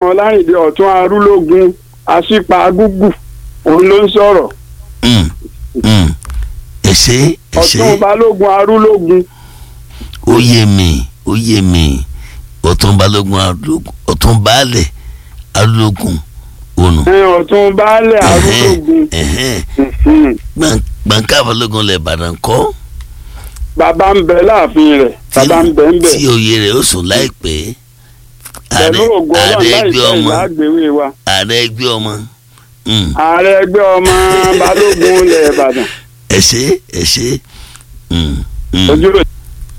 ọlárìndé ọ̀tún arúlógún àṣìpa agúgù òun ló ń sọ̀rọ̀ Mm, mm. ẹ ṣé ẹ ṣé ọ̀tún balógun arúlógún ó yé mi ó yé mi ọ̀tún balógun arúgbó ọ̀tún baálẹ̀ arúgbó ònù. ẹ, ọ̀tún baálẹ̀ arúlógún ẹ̀hẹ́n Mhm. Gbọ̀n- gbọ̀ǹkà balógun lẹ̀ ìbàdàn kọ́ bàbá ń bẹ láàfin rẹ̀ bàbá ń bẹ ń bẹ tí oyè rẹ̀ ó sùn láìpẹ́ pẹ̀lú ààrẹ ògùn ààrẹ ọlọ́run ẹgbẹ́ láìpẹ́ ọmọ ìlàgbéwé wa ààrẹ ẹgbẹ́ ọmọ Mm. ààrẹ ẹgbẹ́ ọmọ balógun ilẹ̀ ìbàdàn ẹ ṣé ẹ ṣé Mm, mm. ojú rẹ̀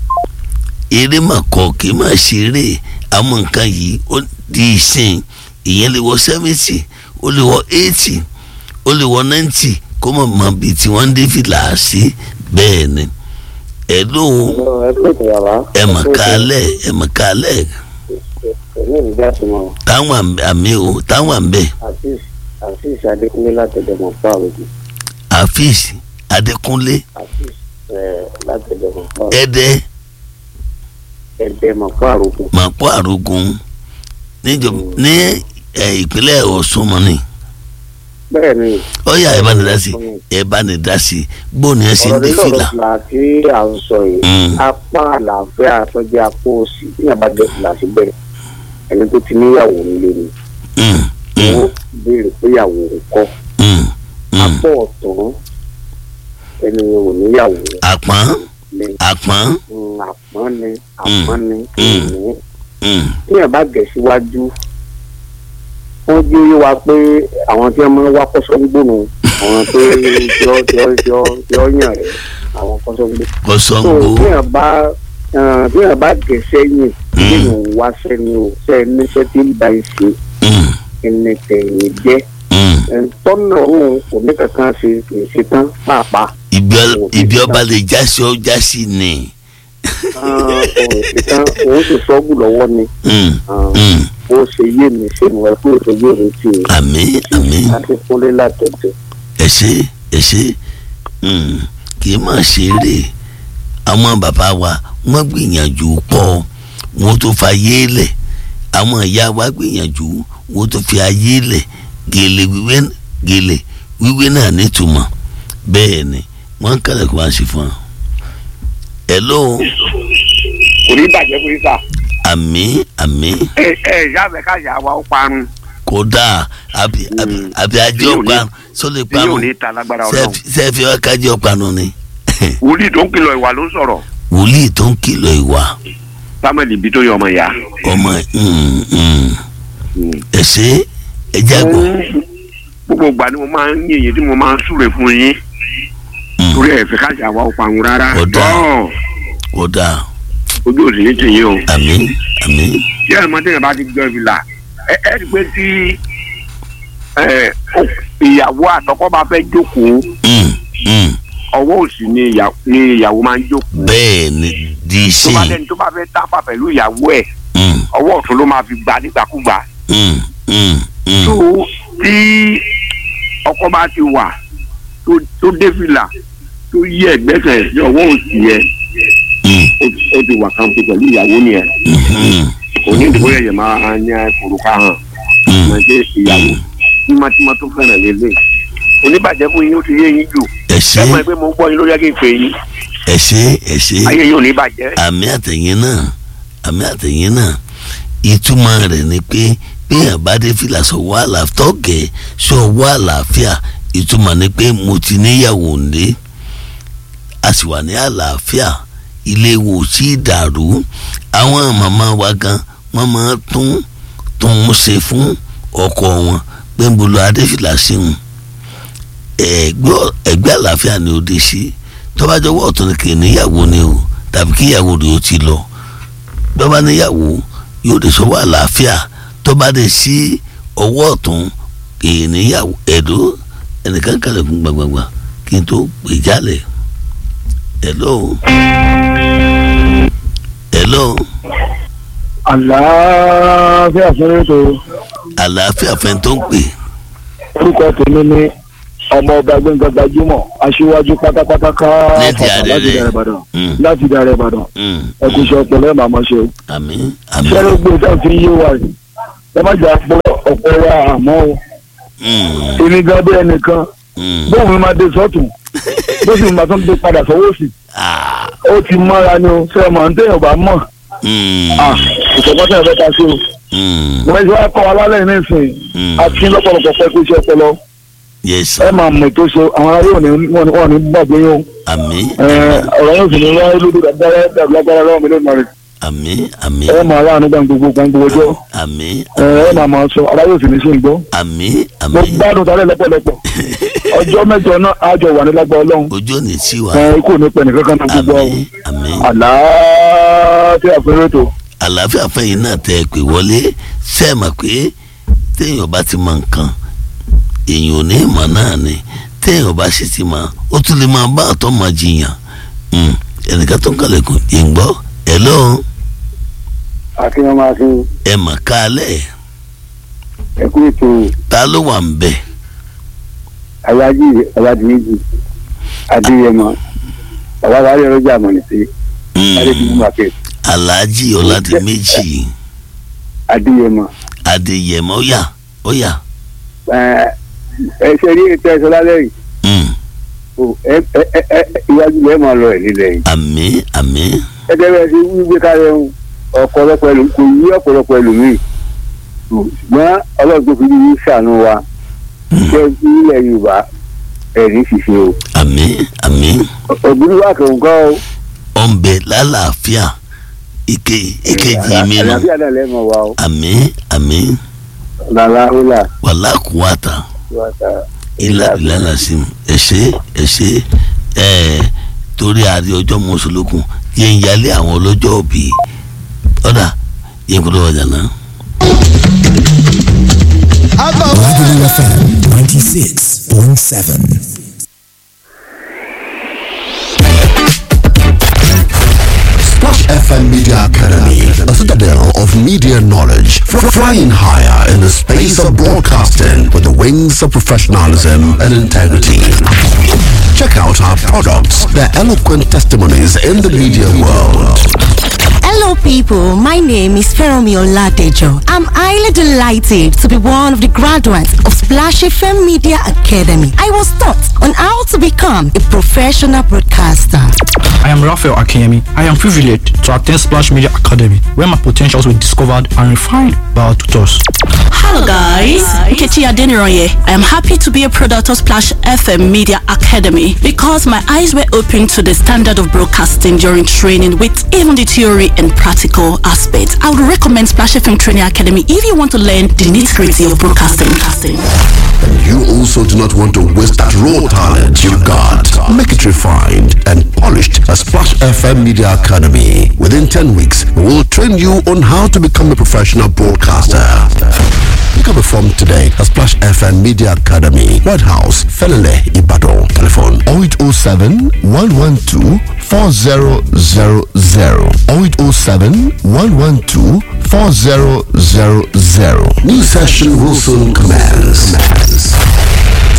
eré mà kọ kì í máa ṣeré àwọn nǹkan yìí ó di ìsìn ìyẹn lè wọ seventy ó lè wọ eighty ó lè wọ ninety kó mọ̀ mọ́ bíi tí wọ́n ń dé fìlà sí bẹ́ẹ̀ ni ẹ ló ẹ pè tó yàrá. ẹ mà kálẹ̀ ẹ mà kálẹ̀ èmi ò ní bí a ti mọ táwọn àmì- àmì o táwọn àmbẹ̀ àfíìs àfíìs adékúnlé látẹ̀dẹ̀mọ̀ fún àròjù àfíìs adékúnlé àfíìs látẹ̀dẹ̀mọ̀ fún ẹ̀dẹ́ ẹ̀dẹ̀mọ̀ fún àròjù. màpọ̀ àrògùn níjọba ní ẹ̀, ìpínlẹ̀ ọ̀ṣun mọ́ni bẹ́ẹ̀ ni ó yá ẹ bá ní dá sí ẹ bá ní dá sí gbóni ẹ sì ń ọ̀rọ̀ dé nílò fìlà. fìlà tí à ń sọ yìí Mm. apá àlàáfíà àtọ́jú apá òsì tí yàrá dé fìlà síbẹ̀ ẹni tó ti níyàwó nílé ni Mm, mm, wọ́n béèrè pé ìyàwó ń kọ́ mm, mm. apá ọ̀tún ẹni ò níyàwó àpọ́n ni àpọ́n Mm, àpọ́n ni àpọ́n ni kí Mm. ni mm, tí yàrá bá gẹ̀ síwájú wọ́n jẹ́ yé wa pé àwọn tí wọ́n máa ń wá kọ́sọ́gbónú àwọn tó yọ yọ yọ yọ yàn rẹ̀ àwọn kọ́sọ́gbó. tó kọ́sọ́ngbó tí yàrá bá eh, tí yàrá bá gẹ̀ sẹ́yìn Mm. nínú wá sẹ́ni o sẹ́ níṣẹ́ tí ń bá ń ṣe Mm, ẹni tẹ̀yìn jẹ́ mm. Eh, tọ́nà òun kò ní kankan ṣe kì í ṣe tán pàápàá. ibi ọ- ibi ọba lè jásí ọ jásí ni. Ah, òun ṣe tán òun sì sọ́ọ̀bù lọ́wọ́ ni Mm, Ah, mm. ó ṣe yé mi ṣe mọ̀ ẹ́ pé ó ṣe yé mi tì í. àmín àmín láti kúnlé látọ̀tọ̀. ẹ ṣé ẹ ṣé Mm, kì í má ṣeré àwọn bàbá wa wọ́n gbìyànjú pọ̀ wọ́n tó fa ayé lẹ̀ àwọn ìyá wa gbìyànjú wọ́n tó fi ayé lẹ̀ gèlè wíwé gèlè wíwé náà nítumọ̀ bẹ́ẹ̀ ni wọ́n ń kálẹ̀ kó wá sí fún ọ. hello kò ní bàjẹ́ fún yín sà. àmín àmín ẹ ẹ ìyá mi ká yà wá ó parun kódà àbí àbí àbí ajé Tí yóò ní- ọ̀pá sólè tí yóò parun ní ta lágbára ọlọ́run. sẹ́ẹ̀fì ọ̀kájé ọ̀pá nù ni wòlíì tó ń kìlọ̀ ìwà ló ń sọ̀rọ̀ wòlíì tó ń kìlọ̀ ìwà samuel ibi tó yọ ọmọ ìyá. ọmọ mm, mm. ẹ ṣé ẹ jágbọ́ gbogbo ìgbà ni mo máa ń yìnyín tí mo máa ń súre fún yín Mm. torí ẹ̀ fẹ́ ká yà wá ó parun rárá. Ọ̀dà. Tọ́, kódà ojú òsì ní tìyín o. àmín àmín tí ẹ̀ mọ́tò yẹn bá ti jọ ìfìlà ẹ ẹ rí i pé tí ẹ, ó- ìyàwó àtọkọ bá fẹ́ jókòó Mm, mm. ọwọ́ òsì ni ìyà- ni ìyàwó máa ń jókòó. bẹ́ẹ̀ ni di tó bá sí lẹ́ni tó bá fẹ́ tápà pẹ̀lú ìyàwó ẹ̀ Mm, ọwọ́ ọ̀tún ló máa fi gbà nígbàkúgbà. mm, mm, mm. tó tí ọkọ bá ti wà tó- tó dé fìlà tó yí ẹ̀gbẹ́sẹ̀ ní ọwọ́ òsì yẹn Mm, ó ti- ó ti wà kàǹpé pẹ̀lú ìyàwó nìyẹn mhm, kò ní ìdìbò yẹ̀yẹ̀ máa ń yẹ kòròkà hàn mm. máa jẹ́ ìyàwó tímátímá tó fẹ́ràn lélẹ̀ oníbàjẹ́ fún yín ó ti yé yín jù ẹ ẹ ṣé mọ̀ pé mo ń gbọ́ yín lórí ẹ̀kẹ́ ìpè yín ẹ ṣé ẹ ṣé ayé yín ò ní bàjẹ́ àmì àtẹ̀yìn náà àmì àtẹ̀yìn náà ìtumọ̀ rẹ̀ ni pé bíyàn bá dé fìlà sọ̀wọ́ àlàáfíà tọ́gẹ̀ sọ̀wọ́ àlàáfíà ìtumọ̀ ni pé mo ti níyàwó ńlé a sì wà ní àlàáfíà ilé wo sí dàrú àwọn màmá wa gan wọ́n máa tún tún un ṣe fún ọkọ wọn pé ń bolo adéfìlà sí wọn ẹgbẹ́ ẹgbẹ́ àlàáfíà ni ó dé sí tọ́bajọ́wọ́ ọ̀tún ni kì í níyàwó ni o tàbí kí ìyàwó rẹ̀ ó ti lọ bọ́bá níyàwó yóò lè sọ wà láàfíà tọ́ba dé sí ọwọ́ ọ̀tún kì í níyàwó ẹ̀dọ́ ẹnìkan kalẹ̀ fún gbàgbàgbà kí n tó pè jálẹ̀ hello hello àlàáfíà fún ètò àlàáfíà fẹ́ tó ń pè orúkọ tèmi ní ọmọ ọba gbẹngà gbajúmọ̀ aṣíwájú pátápátá ká Láti fàfà láti Àrẹ̀rẹ̀. dàrẹ ìbàdàn Mm, láti dàrẹ ìbàdàn mm, ẹkùn iṣẹ ọpọlọ ẹ màmá ṣe o àmín àmín ṣẹlẹ gbé tá a fi yé wa rè ẹ má jà pọ̀ ọ̀pọ̀ wa àmọ́ o Mm, èmi gan bí ẹnìkan mm. bóun mi máa dé sọ́tún bó sì máa tún dé padà sọ́wọ́ sí Ah, ó ti mọ́ra ni o ṣé ẹ mọ̀ ní téèyàn bá mọ̀ mm, ah ìṣọ̀kan tẹ̀ fẹ́ ta sí o mm, wọ́n ti wá kọ́ wa lálẹ́ nísìnyí mm. àti lọ́pọ̀lọpọ̀ pẹ́ kó iṣẹ́ ọpọlọ yes ẹ sir máa mọ̀ ètò ṣe àwọn aráyé òní wọn ní gbàgbé yín o àmín ẹ, ọ̀rọ̀ yóò sì ní wáyé lóde dáadáa dàbí lágbára lọ́wọ́ mi lónìí mọ̀rẹ́ àmín àmín ẹ máa láàánú gbàngbogbo gbàngbogbo ọjọ́ àmín ẹ ẹ máa máa sọ aráyé òsì ní sí ń gbọ́ àmín mo àmín gbádùn tálẹ̀ lọ́pọ̀lọpọ̀ ọjọ́ mẹ́jọ náà àjọ wà ní lágbára ọlọ́run ojú ò ní tí wa ẹ kò ní pẹ́ nìkan kan náà gbogbo àmín àmín àlàáfíà fẹ́rẹ́ tó àlàáfíà fẹ́yìn náà tẹ́ ẹ pè wọlé ṣe é mọ̀ pé téèyàn bá ti mọ nǹkan èèyàn ò ní ìmọ̀ náà ni téèyàn bá sì ti mọ̀ ó tún lè máa bá àtọ́ máa jiyàn Mm, ẹnìkan tó ń kàlẹ̀kùn yìí ń gbọ́ ẹ lọ́hùn akínyàn máa fi ẹ mà kálẹ̀ ẹkú ètò ta ló wà ń bẹ̀ aláàjì aládìméjì adéyẹmọ bàbá aláàjì ọlọjà àmọ̀nìtì Mm, adédìmú market Alhaji Ọládìméjì adéyẹmọ Adéyẹmọ ó yá ó yá ẹ ẹ ṣe rí ètò ẹsọ lálẹ́ yìí Mm, o ẹ ẹ ẹ ẹ iwájú lẹ́ẹ̀ máa lọ ẹ̀ nílẹ̀ yìí àmín àmín gẹ́gẹ́ bẹ́ẹ̀ ṣe wí gbé kárẹ̀ ń ọ̀pọ̀lọpọ̀ ẹlò kò yí ọ̀pọ̀lọpọ̀ ẹlòmíì ṣùgbọ́n ọlọ́run tó fi yí ṣàánú wa jẹ́ ilẹ̀ yorùbá ẹ̀rí ṣiṣẹ́ o àmín àmín òbí wa kò ń kọ́ o ọ̀nbẹ lálàáfíà ike ìkejì mi nù àlàáfíà náà lẹ́mọ̀ wa o àmín àmín làlàhùlà wàlá kùwàtà wàtà ilà ìlànà sí mi ẹ ṣé ẹ ṣé ẹ torí àárẹ ọjọ́ mọ́sálókun yẹn ń yálé àwọn ọlọ́jọ́ òbí ọ̀dà yẹn kúrò ọjà náà. Lagelu FM 96.7. Splash FM Media Academy, a citadel of media knowledge, fr- flying higher in the space of broadcasting with the wings of professionalism and integrity. Check out our products, their eloquent testimonies in the media world. Hello, people. My name is Feromi Oladejo. I'm highly delighted to be one of the graduates of Splash FM Media Academy. I was taught on how to become a professional broadcaster. I am Raphael Akemi. I am privileged to attend Splash Media Academy, where my potentials were discovered and refined by our tutors. Hello guys, Nkechi Adeniroye. I am happy to be a product of Splash FM Media Academy because my eyes were opened to the standard of broadcasting during training with even the theory and practical aspects. I would recommend Splash FM Training Academy if you want to learn the nitty-gritty of broadcasting. And you also do not want to waste that raw talent you got. Make it refined and polished at Splash FM Media Academy. Within 10 weeks, we will train you on how to become a professional broadcaster. Pick up a form today at Splash FM Media Academy, White House, Felele, Ibadan. Telephone 0807 112 4000 0807 112 4000. New session will soon commence.